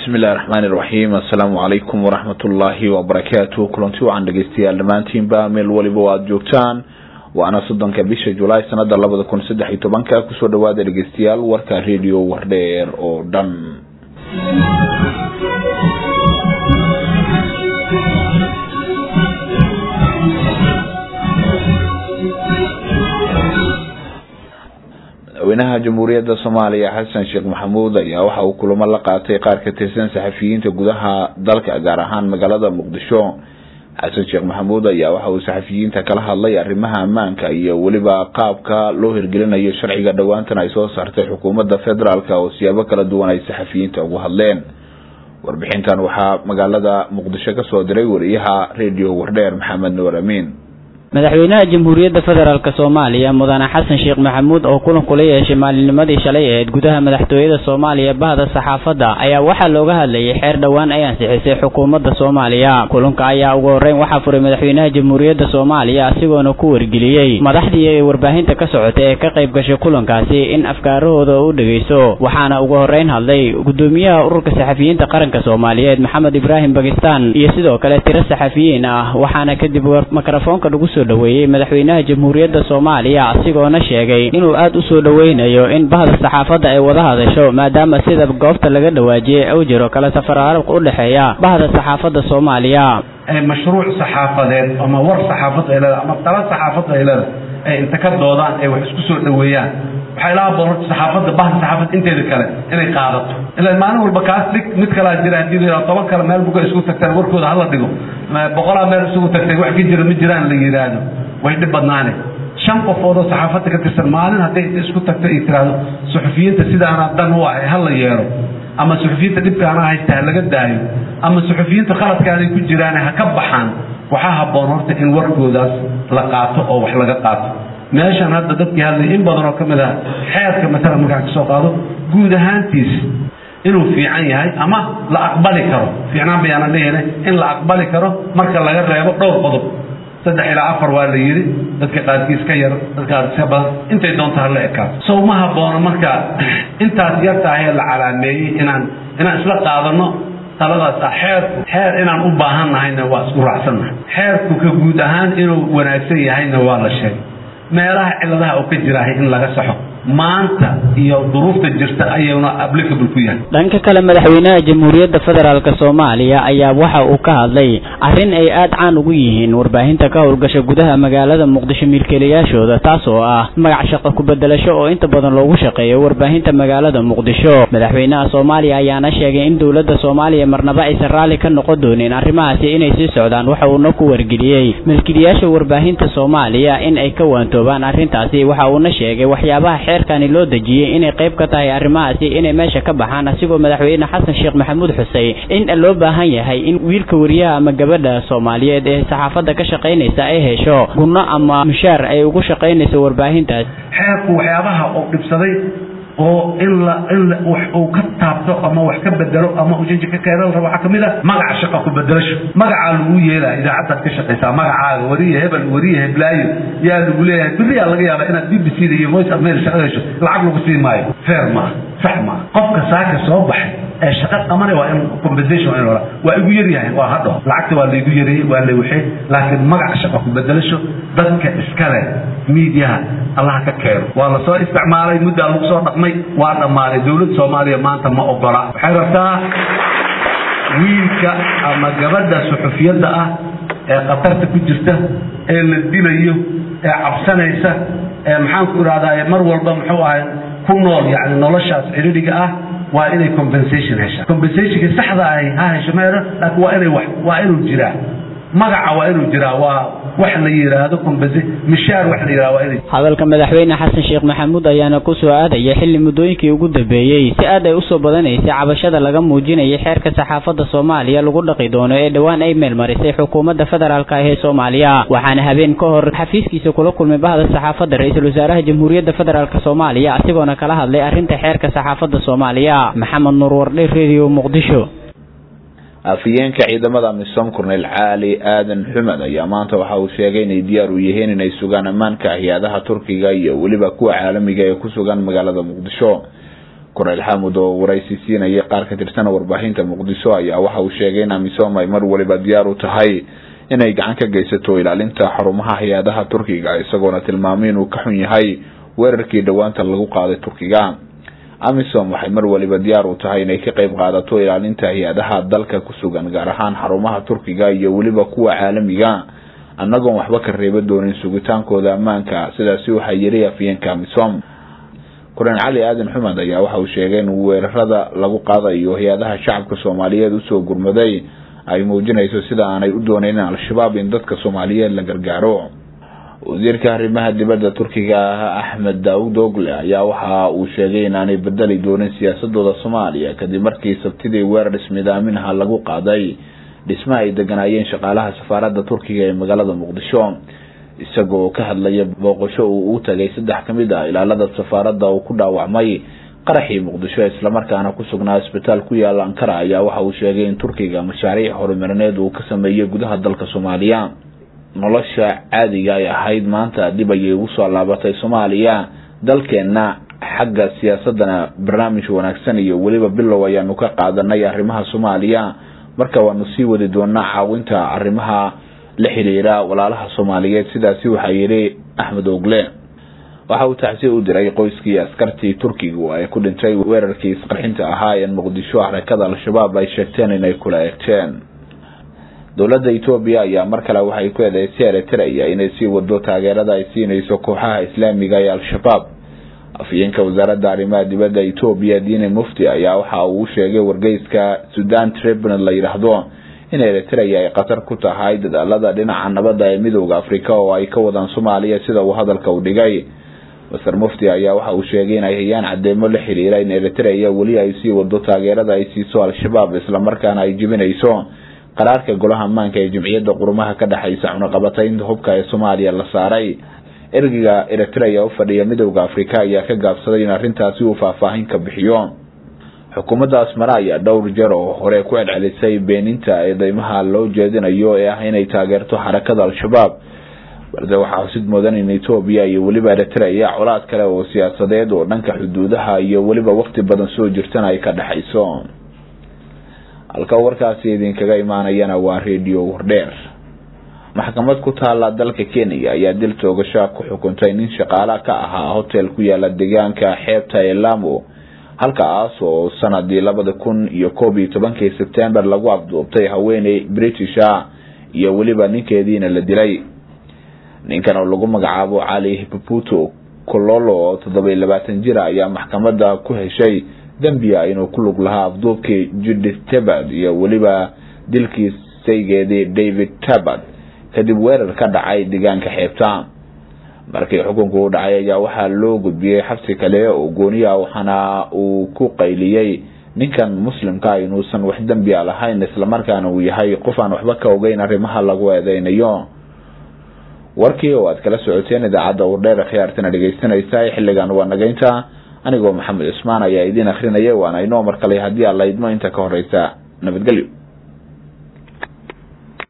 bismi illahi raxmaani iraxiim assalaamu calaykum waraxmatullaahi wabarakaatu kulanti wacan dhegeystayaal dhammaantiinba meel waliba o aada joogtaan waana soddonka bisha julaay sanada labada kun saddex iyo tobanka kusoo dhawaada dhegeystayaal warka radio wardheer oo dhan madaxweynaha jamhuuriyadda soomaaliya xasan sheekh maxamuud ayaa waxa uu kulamo la qaatay qaar ka tirsan saxafiyiinta gudaha dalka gaar ahaan magaalada muqdisho xasan sheekh maxamuud ayaa waxa uu saxafiyiinta kala hadlay arrimaha ammaanka iyo weliba qaabka loo hirgelinayo sharciga dhowaantan ay soo saartay xukuumadda federaalk oo siyaabo kala duwan ay saxafiyiinta ugu hadleen warbixintan waxaa magaalada muqdisho kasoo diray wariyaha radio wardheer maxamed nuur amiin madaxweynaha jamhuuriyadda federaalk soomaaliya mudane xasan sheekh maxamuud oo kulan kula yeeshay maalinnimadii shalay aheyd gudaha madaxtooyada soomaaliya bahda saxaafadda ayaa waxaa looga hadlayay xeer dhowaan ay ansixisay xukuumadda soomaaliya kulanka ayaa ugu horreyn waxaa furay madaxweynaha jamhuuriyadda soomaaliya asigoona ku wargeliyey madaxdii ee warbaahinta ka socotay ee ka qayb gashay kulankaasi in afkaarahooda u dhegeyso waxaana ugu horreyn hadlay gudoomiyaha ururka saxafiyiinta qaranka soomaaliyeed maxamed ibraahim bakistan iyo sidoo kale tiro saxafiyiin ah waxaana kadib mikrofoonka lagu soo dhaweeyey madaxweynaha jamhuuriyadda soomaaliya asigoona sheegay inuu aada u soo dhoweynayo in bahda saxaafadda ay wada hadasho maadaama sida goobta laga dhawaajiyey u jiro kala safaraalka u dhexeeya bahda saxaafadda soomaaliya mashruuc saxaafadeed ama war saxaafad ay leedahay ama tala saxaafad ay leedahay ay inta ka doodaan ay wax isku soo dhaweeyaan waxay la haboon horta saxaafadda bahda saxaafad inteeda kale inay qaadato ilaa maalin walba kaas dhig mid kalaa jira haddii la yidhahdo toban kale meel buga isku tagtaan warkooda hala dhigo boqolaa meel isugu tagtay wax ka jira ma jiraan la yidhaahdo way dhib badnaane shan qofood oo saxaafadda ka tirsan maalin hadday isku tagto ay tiraahdo suxufiyiinta sidaana dan u ah hala yeelo ama suxufiyiinta dhibkaana haysta ha laga daayo ama suxufiyiinta khaladkaanay ku jiraan ha ka baxaan waxaa habboon horta in warkoodaas la qaato oo wax laga qaato meeshan hadda dadkii hadlay in badan oo ka mid ah xeerka maalan markaan ka soo qaado guud ahaantiis inuu fiican yahay ama la aqbali karo fiicnaan bayaana leeyahay in la aqbali karo marka laga reebo dhowr qodob saddex ilaa afar waa la yidhi dadka qaarkiis ka yar dadka qaarkiis ka badan intay doonta hala ekaato sow ma haboono marka intaas yartaahee la calaameeyey inaan inaan isla qaadano taladaas ah xeerku xeer inaan u baahan nahayna waa isku raacsannahay xeerku ka guud ahaan inuu wanaagsan yahayna waa la sheegay meelaha ciladaha oo ka jiraahay in laga saxo maanta iyo duruufta jirta ayuuna applicable ku yahay dhanka kale madaxweynaha jamhuuriyadda federaalk soomaaliya ayaa waxa uu ka hadlay arrin ay aada caan ugu yihiin warbaahinta ka howlgasha gudaha magaalada muqdisho milkiilayaashooda taas oo ah magac shaqo ku-bedelasho oo inta badan loogu shaqeeyo warbaahinta magaalada muqdisho madaxweynaha soomaaliya ayaana sheegay in dowladda soomaaliya marnaba aysan raalli ka noqon doonin arrimahaasi inay sii socdaan waxa uuna ku wargeliyey milkiilayaasha warbaahinta soomaaliya in ay ka waantoobaan arrintaasi waxa uuna sheegay waxyaabaha xeerkani loo dejiyey inay qayb ka tahay arrimahaasi inay meesha ka baxaan asigoo madaxweyne xasan sheekh maxamuud xusey in loo baahan yahay in wiilka wariyaha ama gabadha soomaaliyeed ee saxaafadda ka shaqaynaysa ay hesho gunno ama mushaar ay ugu shaqaynayso warbaahintaas xeerku waxyaabaha uu dhibsaday oo in la in wax uu ka taabto ama wax ka bedelo ama ujeji ka keena rabo waxaa kamid ah magaca shaqa ku bedelasho magacaa lagu yeelaya idaacaddaad ka shaqaysaa magacaaga wariye hebel wariye heblaayo yaa lagu leeyahay beriyaa laga yaaba inaad b b c da iyo voice of mail shaqada hesho lacag lagu sii maayo fair maaha sax maaha qofka saaka soo baxay ee shaqa qabanay waa in compensation waa in hora waa igu yaryahay waa hadho lacagta waa laygu yareeyey waa lay waxay laakiin magaca shaqa ku bedelasho dadka iskale miidiyaha allaha ka keeno waa la soo isticmaalay muddaa lagu soo dhaqmay waa dhammaaday dowladda soomaaliya maanta ma ogola waxay rabtaa wiilka ama gabadha suxufiyadda ah ee khatarta ku jirta ee la dilayo ee cabsanaysa ee maxaan ku idhahdaa mar walba muxuu ahay ku nool yacni noloshaas cidhidhiga ah waa inay compensation heshaa compensationka saxda ahi ha hesho meero laakiin waa inay wax waa inuu jiraa magaca waa inuu jiraa waa wax la yidhaahdo compensa mishaar wax la yidhahdo waa inay hadalka madaxweyne xasan sheekh maxamuud ayaana ku soo aadaya xilli muddooyinkii ugu dambeeyey si aad ay usoo badanaysay cabashada laga muujinayay xeerka saxaafadda soomaaliya lagu dhaqi doono ee dhowaan ay meelmarisay xukuumadda federaalk ah ee soomaaliya waxaana habeen ka hor xafiiskiisa kula kulmay bahda saxaafadda ra-iisul wasaaraha jamhuuriyadda federaalk soomaaliya asigoona kala hadlay arrinta xeerka saxaafadda soomaaliya maxamed nuur wardhe radio muqdisho afhayeenka ciidamada misom cornel caali aadan xumed ayaa maanta waxa uu sheegay inay diyaar u yihiin inay sugaan ammaanka hay-adaha turkiga iyo weliba kuwa caalamiga ee ku sugan magaalada muqdisho koreyl xamud oo waraysi siinayay qaar ka tirsan warbaahinta muqdisho ayaa waxa uu sheegay in amisom ay mar waliba diyaar u tahay inay gacan ka geysato ilaalinta xarumaha hay-adaha turkiga isagoona tilmaamay inuu ka xun yahay weerarkii dhowaanta lagu qaaday turkiga amisom waxay mar waliba diyaar u tahay inay ka qeyb qaadato ilaalinta hay-adaha dalka ku sugan gaar ahaan xarumaha turkiga iyo weliba kuwa caalamiga annagoon waxba ka reeba doonin sugitaankooda ammaanka sidaasi waxaa yiri afyeenka amisom koreen cali aadan xumed ayaa waxa uu sheegay in weerarada lagu qaadayo hay-adaha shacabka soomaaliyeed usoo gurmaday ay muujinayso sida aanay u dooneynin al-shabaab in dadka soomaaliyeed la gargaaro wasiirka arrimaha dibadda turkiga ah axmed daawud ogle ayaa waxa uu sheegay inaanay bedeli doonin siyaasadooda soomaaliya kadib markii sabtidii weerar ismidaaminaha lagu qaaday dhisma ay deganaayeen shaqaalaha safaaradda turkiga ee magaalada muqdisho isagoo ka hadlaya booqasho uu u tagay saddex ka mid ah ilaalada safaaradda uu ku dhaawacmay qaraxii muqdisho islamarkaana ku sugnaa isbitaal ku yaala ankara ayaa waxa uu sheegay in turkiga mashaariic horumarineed uu ka sameeyey gudaha dalka soomaaliya nolosha caadiga ay ahayd maanta dib ayay ugu soo laabatay soomaaliya dalkeenna xagga siyaasadana barnaamij wanaagsan iyo weliba bilow ayaanu ka qaadanay arrimaha soomaaliya marka waanu sii wadi doonaa caawinta arrimaha la xiriira walaalaha soomaaliyeed sidaasi waxaa yidhi axmed ogle waxa uu tacsi u diray qoyskii askartii turkigu ay ku dhintay weerarkii isqarxinta ahaa ee muqdisho xarakada al-shabaab ay sheegteen inay kula egteen dowladda etoobiya ayaa mar kale waxay ku eedeysay eritrea inay sii wado taageerada ay siinayso kooxaha islaamiga ee al-shabaab afyeenka wasaaradda arrimaha dibadda etoobiya diine mufti ayaa waxa uu sheegay wargeyska sudan tribunal la yidhaahdo in eritrea ay khatar ku tahay dadaalada dhinaca nabadda ee midooda afrika oo ay ka wadaan soomaaliya sida uu hadalka u dhigay master mufti ayaa waxa uu sheegay in ay hayaan cadeemo la xiriira in eritrea weli ay sii wado taageerada ay siiso al-shabaab islamarkaana ay jebinayso qaraarka golaha ammaanka ee jimciyadda qurumaha ka dhexaysa cunaqabataynta hubka ee soomaaliya la saaray ergeyga eritrea u fadhiya midooda afrika ayaa ka gaabsaday in arrintaasi uu faahfaahin ka bixiyo xukuumadda asmare ayaa dhowr jeer oo hore ku celcelisay beeninta eedeymaha loo jeedinayo ee ah inay taageerto xarakada al-shabaab balse waxaa xusid mudan in etoobiya iyo weliba eritrea colaad kale oo siyaasadeed oo dhanka xuduudaha iyo weliba waqti badan soo jirtana ay ka dhexayso halka warkaasi idinkaga imaanayana waa redio wardheer maxkamad ku taala dalka kenya ayaa dil toogasha ku xukuntay nin shaqaale ka ahaa hotel ku yaala deegaanka xeebta ee lamo halkaas oo sanadii labada kun iyo koob iyo tobankii sebtembar lagu afduubtay haweeney british ah iyo weliba ninkeediina la dilay ninkan oo lagu magacaabo cali hipuputo kololo oo toddoba iyo labaatan jir ayaa maxkamada ku heshay dembiya inuu ku lug lahaa afduubkii judith tabard iyo weliba dilkii saygeedii david tabard kadib weerar ka dhacay deegaanka xeebta markii xukunku u dhacay ayaa waxaa loo gudbiyey xabsi kale oo gooniya waxaana uu ku qayliyey ninkan muslimka inuusan wax dembiya lahayn islamarkaana uu yahay qof aan waxba ka ogeyn arrimaha lagu eedeynayo warkii oo aad kala socoteen idaacadda wardheer khiyaartana dhegeysanaysa xilligan waa nagaynta anigoo maxamed cusmaan ayaa idiin akrinaya waana inoo mar kale haddii alla idmo inta ka horeysa nabadgelyo